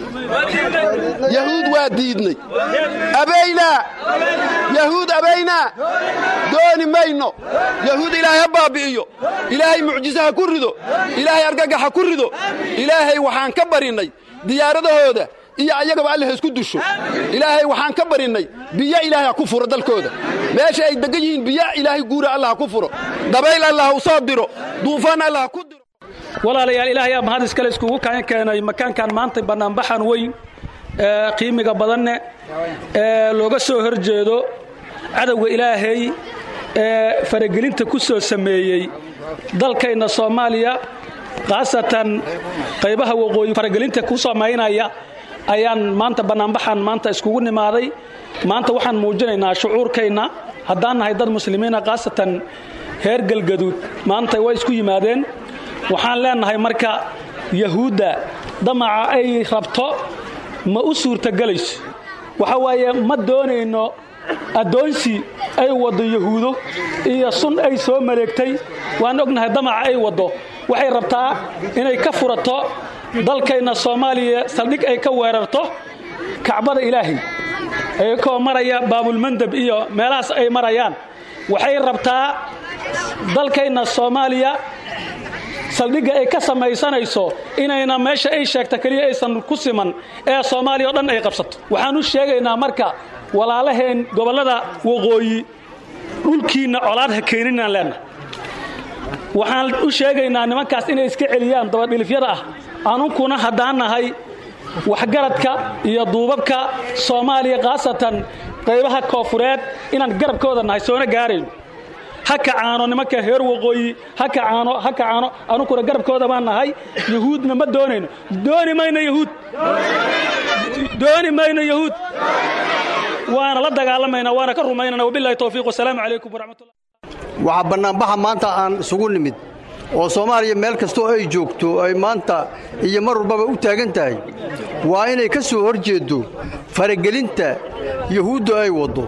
yahuud waa diidnay abaynaa yahuud abaynaa dooni mayno yahuud ilaahay ha baabi'iyo ilaahay mucjiso ha ku rido ilaahay argagax ha ku rido ilaahay waxaan ka barinnay diyaaradahooda iyo ayagaba alle ha isku dusho ilaahay waxaan ka barinnay biyo ilaahay ha ku furo dalkooda meesha ay degan yihiin biyo ilaahay guura allah ha ku furo dabayl allah ha u soo diro duufaan allah ha ku diro walaalayaal ilaahay aa mahad iskale iskugu kaan keenay makaankan maanta bannaanbaxan weyn ee qiimiga badanne ee looga soo hor jeedo cadowga ilaahay ee faragelinta ku soo sameeyey dalkayna soomaaliya khaasatan qaybaha waqooyi faragelinta ku samaynaya ayaan maanta bannaanbaxan maanta iskugu nimaaday maanta waxaan muujinaynaa shucuurkayna haddaan nahay dad muslimiina khaasatan heer galgaduud maanta way isku yimaadeen waxaan leenahay marka yahuudda damaca ay rabto ma u suurtogelayso waxa waaye ma doonayno addoonsi ay waddo yahuudo iyo sun ay soo maleegtay waan ognahay damaca ay waddo waxay rabtaa inay ka furato dalkayna soomaaliya saldhig ay ka weerarto kacbada ilaahay ayakoo maraya baabulmandab iyo meelahaas ay marayaan waxay rabtaa dalkayna soomaaliya saldhigga ay ka samaysanayso inayna meesha ay sheegta keliya aysan ku siman ee soomaaliya o dhan ay qabsato waxaan u sheegaynaa marka walaalaheen gobollada waqooyi dhulkiinna colaad ha keeninaan leennahay waxaan u sheegaynaa nimankaas inay iska celiyaan dabadhilifyada ah anunkuna haddaan nahay waxgaradka iyo duubabka soomaaliya khaasatan qaybaha koofureed inaan garabkooda nahay soona gaarayno ha kacaano nimanka heer waqooyi ha kacaano ha kacaano anunkuna garabkooda baan nahay yahuudna ma doonayno dooni mayno yahuud dooni mayno yahuud waana la dagaalamaynaa waana ka rumaynana wabillahi towfiiq wasalaamu calaykum waraxmatullah waxaa bannaanbaxa maanta aan isugu nimid oo soomaaliya meel kastoo ay joogto ay maanta iyo mar walbaba u taagan tahay waa inay ka soo hor jeeddo faragelinta yahuuddu ay waddo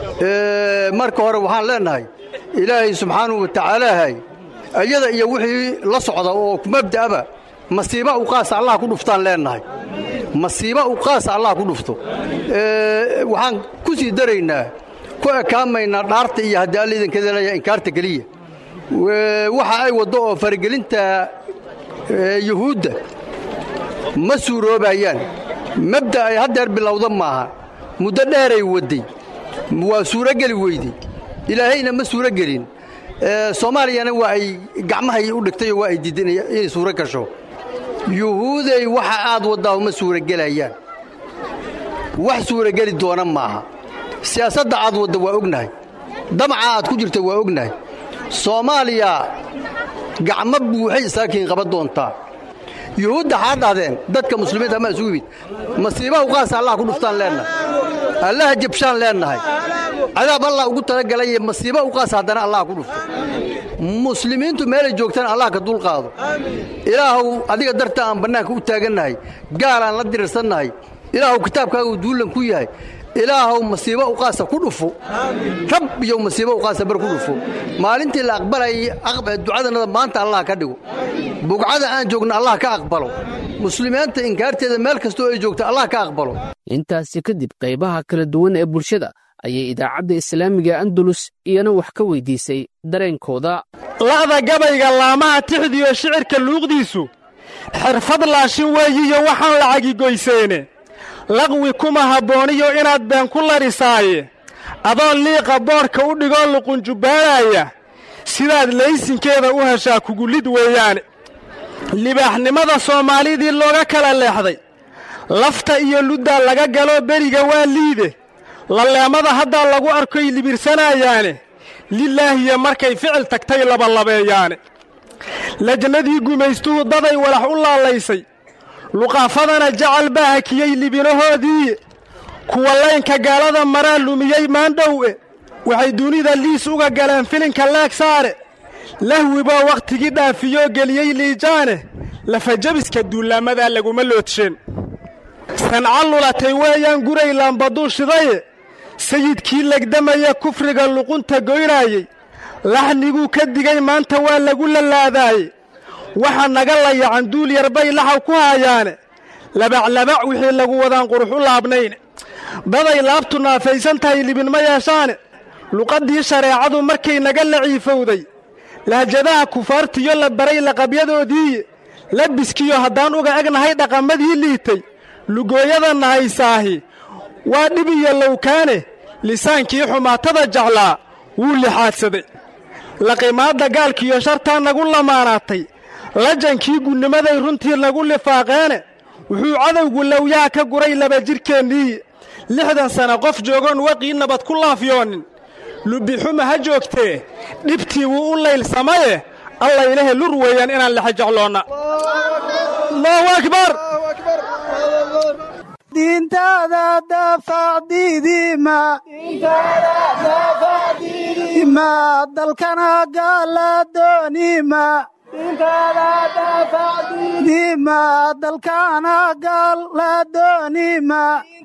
marka hore waxaan leennahay ilaahay subxaanahu wa tacaalaahay iyada iyo wixii la socda oo mabda'aba masiiba u qaasa allah ku dhuftaan leennahay masiiba u qaasa allah ku dhufto waxaan ku sii daraynaa ku ekaamaynaa dhaarta iyo haddii alla idankeeda leeyahay inkaarta keliya waxa ay waddo oo faragelinta yuhuudda ma suuroobayaan mabda ay haddeer bilowda maaha muddo dheeray wadday waa suurogeli weydey ilaahayna ma suuro gelin soomaaliyana waa ay gacmahay u dhigtayoo waa ay diidan inay suuro gasho yuhuuday waxa aad waddaa ma suurogelayaan wax suurogeli doona maaha siyaasadda aad wadda waa ognahay damaca aad ku jirta waa ognahay soomaaliya gacmo buuxay isaakiin qaban doontaa yuhuudda xaad dhahdeen dadka muslimiinta ma isugu yimid masiibaha uqaasa allah ku dhuftaan leennahay allaha jabshaan leennahay cadaab allah ugu talagalaye masiiba uqaasa haddana allah ku dhufto muslimiintu meelay joogtaan allah ka dulqaado ilaahuw adiga darta aan bannaanka u taagannahay gaalaan la dirirsannahay ilaahuw kitaabkaagu duullan ku yahay ilaahuw masiibo uqaasa ku dhufo rab iyo masiibo uqaasa bar ku dhufo maalintii la aqbalayay ducadanada maanta allah ka dhigo bugcada aan joogna allah ka aqbalo muslimiinta inkaarteeda meel kastoo ay joogta allah ka aqbalo intaasi kadib qaybaha kala duwan ee bulshada ayay idaacadda islaamiga andalus iyana wax ka weydiisay dareenkooda la'da gabayga laamaha tixdiyo shicirka luuqdiisu xirfad laashin weeyiyo waxaan lacagigoyseene laqwi kuma habbooniyo inaad been ku larisaaye adoon liiqa boodhka u dhigoo luqunjubbaanaya sidaad laysinkeeda u heshaa kugulid weeyaane libaaxnimada soomaalidii looga kala leexday lafta iyo luddaa laga galoo beriga waa liide laleemada haddaa lagu arkoy libirsanayaane lilaahiya markay ficil tagtay labalabeeyaane lajnadii gumaystuhu daday walax u laalaysay luqaafadana jacal baa hakiyey libinahoodii kuwa laynka gaalada maraa lumiyey maandhowe waxay dunida liis uga galeen filinka leeg saare lahwiboo wakhtigii dhaafiyoo geliyey liijaane lafajabiska duullaamadaa laguma loodsheen sanca lulatay weeyaan guray laambaduu shidaye sayidkii legdamaya kufriga luqunta goynaayey laxniguu ka digay maanta waa lagu lalaadaaye waxa naga layacan duul yarbay laxaw ku haayaane labaclabac wixii lagu wadaan qurux u laabnayne daday laabtu naafaysan tahay libin ma yeeshaane luqaddii shareecadu markay naga laciifowday lahjadaha kufaartiyo la baray laqabyadoodiiye labiskiyo haddaan uga egnahay dhaqamadii liitay lugooyada nahaysaahi waa dhib iyo lowkaane lisaankii xumaatada jeclaa wuu lixaadsaday laqimaadda gaalkiiyo shartaa nagu lamaanaatay lajankii gunnimaday runtii nagu lifaaqeene wuxuu cadowgu lowyaha ka guray laba jidhkeenniiye lixdan sana qof joogoon waqii nabad ku laafyoonin lubixuma ha joogtee dhibtii wuu u laylsamaye alla ilahe lur weeyaan inaan lexa jecloonna allahu akbar diintaada daafacdiidima ma dalkana gaala doonima dima dalkana gaala doonima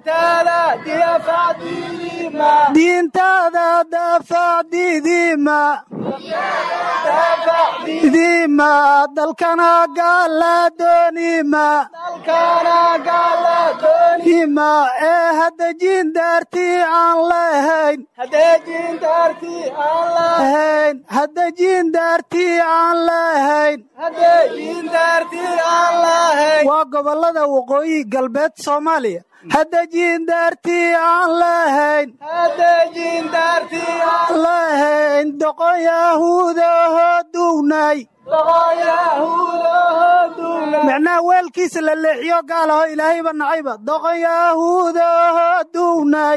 diintaada daafacdiidima dima dalkana gaala doonima dima ee hadejin daartii aan lehayn hadejin daartii aan lehayn waa gobolada waqooyi galbeed soomaaliya hadejin daartii aan lehayn lehayn doqon yahuudahoo duwnay micnaha weelkiisa la leexiyo gaalaho ilaahayba nacayba doqon yahuudahoo duwnay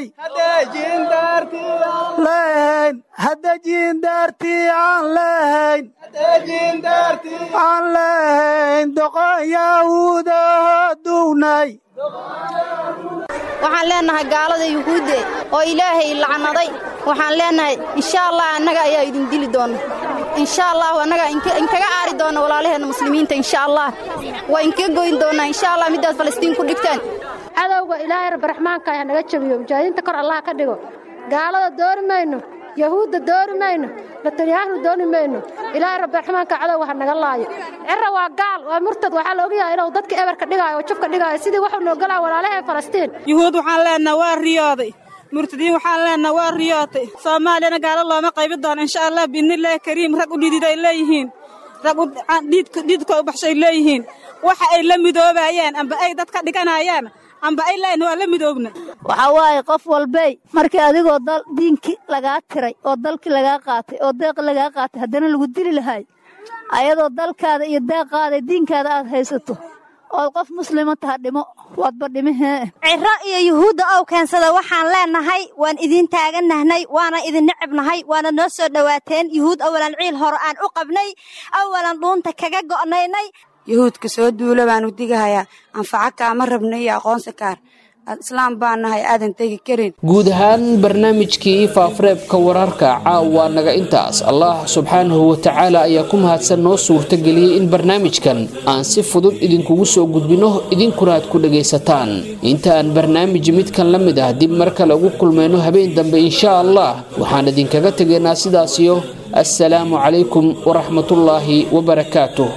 lehayn hadejin daartii aan lehayn aan lehayn doqon yahuudahoo duwnay waxaan leennahay gaalada yuhuudde oo ilaahay lacnaday waxaan leennahay insha allah annaga ayaa idin dili doona insha allahu annaga inkaga aari doona walaalaheenna muslimiinta insha allah waa inkaga goyn doonaa insha allah middaad falastiin ku dhigtaan cadowga ilaahay rabbiraxmaanka ah naga jabiyo mujaahidiinta kor allah ka dhigo gaalada doori mayno yahuudda doori mayno lataliyaahnu dooni mayno ilaahay rabbiraxmaanka cadowga ha naga laayo cira waa gaal waa murtad waxaa la ogyahay inuu dadka eberka dhigaayo oo jabka dhigaayo sidii waxuu noo galaa walaalahee falastiin yuhuud waxaan leenaha waa riyooday murtadiin waxaan leenaha waa riyootay soomaaliyana gaalo looma qaybi doono insha allah biidnillaahi kariim rag u dhidid ay leeyihiin rag dhiidka u baxshay leeyihiin waxa ay la midoobayaan amba ay dad ka dhiganayaan amba ay leeyihin waa la midoobna waxaa waaye qof walbey markii adigoo diinkii lagaa tiray oo dalkii lagaa qaatay oo deeqi lagaa qaatay haddana lagu dili lahay ayadoo dalkaada iyo deeqaada diinkaada aad haysato ood qof muslima taha dhimo waadba dhimihee ciro iyo yuhuudda ow keensada waxaan leennahay waan idiin taagannahnay waana idin necabnahay waana noo soo dhowaateen yuhuud awalan ciil hore aan u qabnay awalan dhuunta kaga go'naynay yuhuudka soo duula baanu digahayaa anfaco kaama rabna iyo aqoonsi kaar islaam baan nahay aadan tegi karin guud ahaan barnaamijkii faafareebka wararka caawa naga intaas allah subxaanahu watacaala ayaa ku mahadsan noo suurtageliyey in barnaamijkan aan si fudud idinkugu soo gudbinno idinkuna aad ku dhagaysataan inta aan barnaamij midkan la mid ah dib mar kale ugu kulmayno habeen dambe insha allah waxaan idinkaga tegaynaa sidaasiyo assalaamu calaykum waraxmatullaahi wabarakaatuh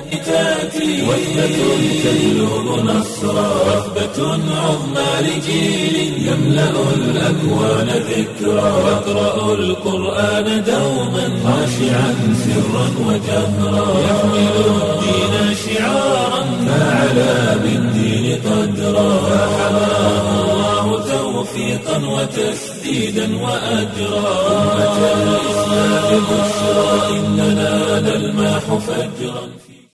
جيل يملأ الأكوان ذكرى يقرأ القرآن دوما خاشعا سرا وجهرا يحمل الدين شعارا فعلى بالدين قدرا فحماه الله توفيقا وتسديدا وأجرا أمة الإسلام بشرى إننا نلماح فجرا